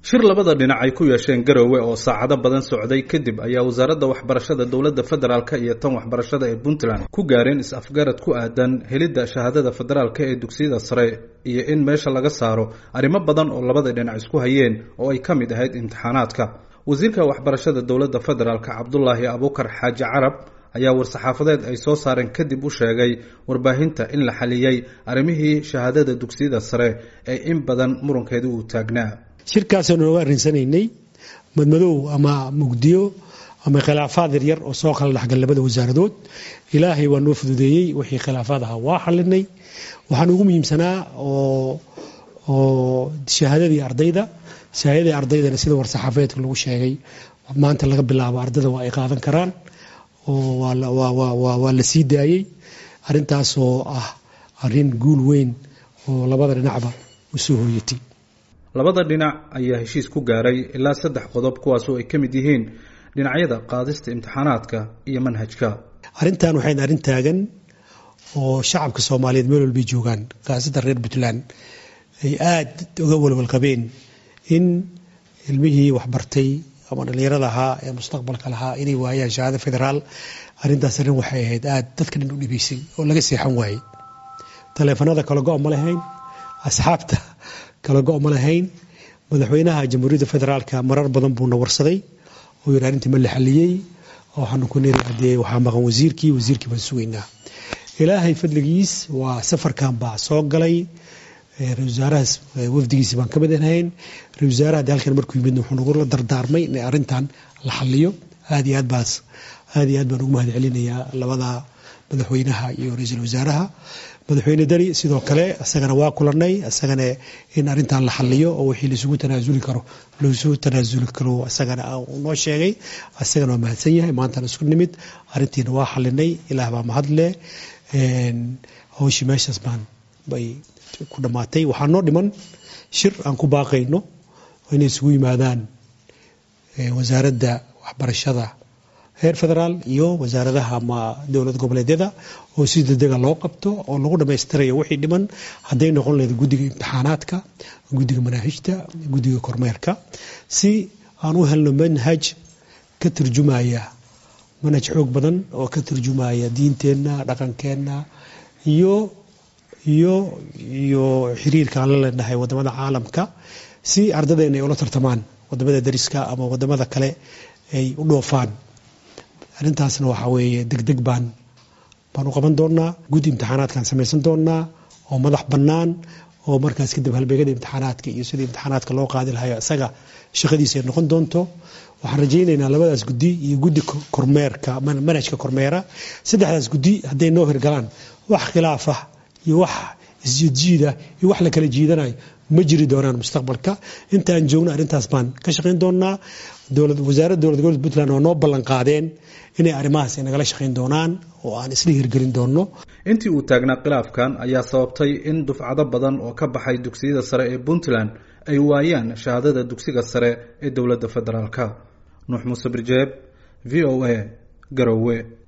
shir labada dhinac ay ku yeesheen garowe oo saacado badan socday kadib ayaa wasaaradda waxbarashada dowladda federaalk iyo tan waxbarashada ee puntland ku gaareen is-afgarad ku aadan helidda shahaadada federaalk ee dugsiyada sare iyo in meesha laga saaro arrimo badan oo labada dhinac isku hayeen oo ay ka mid ahayd imtixaanaadka wasiirka waxbarashada dowladda federaalk cabdulaahi abuukar xaaji carab ayaa war-saxaafadeed ay soo saareen kadib u sheegay warbaahinta in la xaliyey arrimihii shahaadada dugsiyada sare ee in badan murankeedu uu taagnaa shirkaasoo nooga arrinsanaynay madmadow ama mugdiyo ama khilaafaad yaryar oo soo kala dhexgal labada wasaaradood ilaahay waa noo fududeeyey wixii khilaafaad ahaa waa xalinay waxaan ugu muhiimsanaa oo shahaadadii ardayda shahaadadii ardaydana sida war-saxaafadeedka lagu sheegay maanta laga bilaabo ardayda waa ay qaadan karaan oo waa la sii daayey arintaasoo ah arin guul weyn oo labada dhinacba u soo hooyatay labada dhinac ayaa heshiis ku gaaray ilaa saddex qodob kuwaasoo ay ka mid yihiin dhinacyada qaadista imtixaanaadka iyo manhajka arrintan waxayn arrin taagan oo shacabka soomaaliyeed meel walbay joogaan khaasatan reer puntland ay aada uga walwalqabeen in ilmihii waxbartay ama dhallinyarada ahaa ee mustaqbalka lahaa inay waayaan shahaado federaal arrintaas arrin waxay ahayd aada dadka dhan u dhibaysay oo laga seexan waayey taleefanada kala go' ma lahayn asxaabta kala go' ma lahayn madaxweynaha jamhuuriyadda federaalka marar badan buuna warsaday oo yidhi arrintii ma la xaliyey waxaanu ku niri haddee waxaa maqan wasiirkii wasiirkii baan sugaynaa ilaahay fadligiis waa safarkan baa soo galay ra-isul wasaarahaas wafdigiisi baan ka mid ahayn ra-isul wasaaraha de halkan markuu yimid wuxuu nagula dardaarmay in arrintan la xaliyo aad iyo aad baas aad iyo aad baan ugu mahad celinayaa labada madaxweynaha iyo ra-iisul wasaaraha madaxweyne deni sidoo kale isagana waa kulanay isagana in arrintan la xaliyo oo wixii laisugu tanaasuli karo laisugu tanaasuli karo isagana noo sheegay isagana waa mahadsan yahay maantana isku nimid arrintiina waa xalinay ilaah baa mahadle hawshii meeshaas baan bay ku dhammaatay waxaa noo dhiman shir aan ku baaqayno inay isugu yimaadaan wasaaradda waxbarashada heer federaal iyo wasaaradaha ama dowlad goboleedyada oo si degdega loo qabto oo lagu dhammaystirayo wixii dhiman hadday noqon lahayd guddiga imtixaanaadka guddiga manaahijta guddiga kormeerka si aan u helno manhaj ka turjumaya manhaj xoog badan oo ka turjumaya diinteenna dhaqankeenna iyo iyo iyo xiriirka aan la leenahay wadamada caalamka si ardadeenna ay ula tartamaan wadamada dariska ama wadamada kale ay u dhoofaan arrintaasna waxaa weeye degdeg baan baan u qaban doonaa guddi imtixaanaadkaan samaysan doonaa oo madax bannaan oo markaas kadib halbeegada imtixaanaadka iyo sidii imtixaanaadka loo qaadi lahayo isaga shaqadiisa ay noqon doonto waxaan rajaynaynaa labadaas guddi iyo guddi kormeerka manhajka kormeera saddexdaas guddi hadday noo hirgalaan wax khilaaf ah iyo wax isjiidjiida iyo wax la kala jiidanayo ma jiri doonaan mustaqbalka intaan joogno arrintaas baan ka shaqayn doonaa wasaaradda dowlad goboled puntland oo noo ballan qaadeen inay arrimahaas nagala shaqayn doonaan oo aan isla hirgelin doonno intii uu taagnaa khilaafkan ayaa sababtay in dufcado badan oo ka baxay dugsiyada sare ee puntland ay waayaan shahaadada dugsiga sare ee dowladda federaalka nuux muuse birjeeb v o a garowe